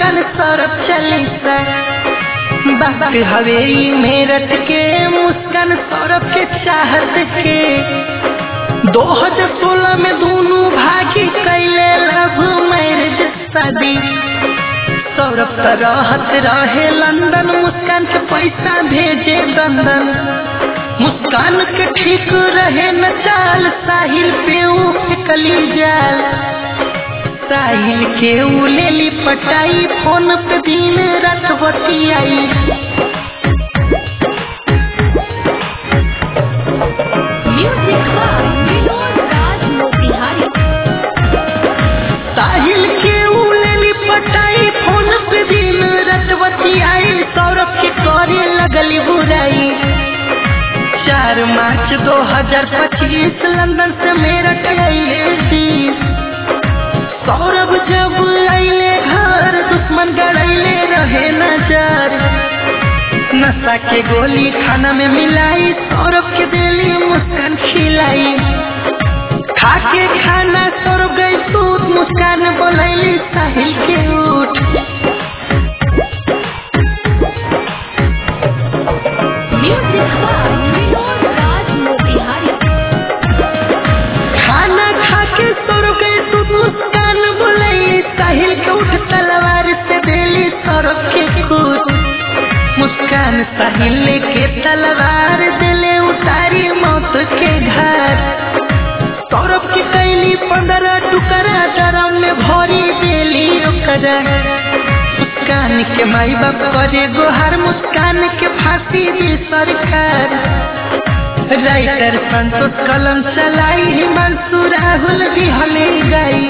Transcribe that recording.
मुस्कान सौरभ चालीसा बात हवे ई मेरठ के मुस्कान सौरभ के चाहत के दो हजार सोलह में दोनों भागी कैले लव मैरिज शादी सौरभ तो रहत रहे लंदन मुस्कान के पैसा भेजे दंदन मुस्कान के ठीक रहे न चाल साहिल पे ऊ फेंकली जाल साहिल के ऊ लेली पटाई फोन पे दिन रात बतियाई Music by Vinod Raj Motihari. साहिल के ऊ लेली पटाई फोन पे दिन रात बतियाई सौरभ के करे लगली बुराई चार मार्च दो हजार पच्चीस लंदन से मेरठ अइले दिस सौरभ जब अइले घर दुश्मन गड़ैले रहे नजर नशा के गोली खाना में मिलाई सौरभ के दिली मुस्कान खिलाई खा के खाना सौरभ गई सूत मुस्कान बोलैली साहिल के उठ Music by Vinod Raj Motihari. खाना खा के सौरभ गई सूत मुस्कान बोलैली साहिल के उठ तलवार से देली सौरभ के खुद मुस्कान साहिल के तलवार दिले उतारी मौत के घर सौरभ के कैली पंद्रह टुकड़ा डरम में भरी देली ओकरा मुस्कान के माई बाप करे गोहर मुस्कान के फांसी दी सरकार राइटर संतोष कलम चलाई हिमांशु राहुल भी हले गई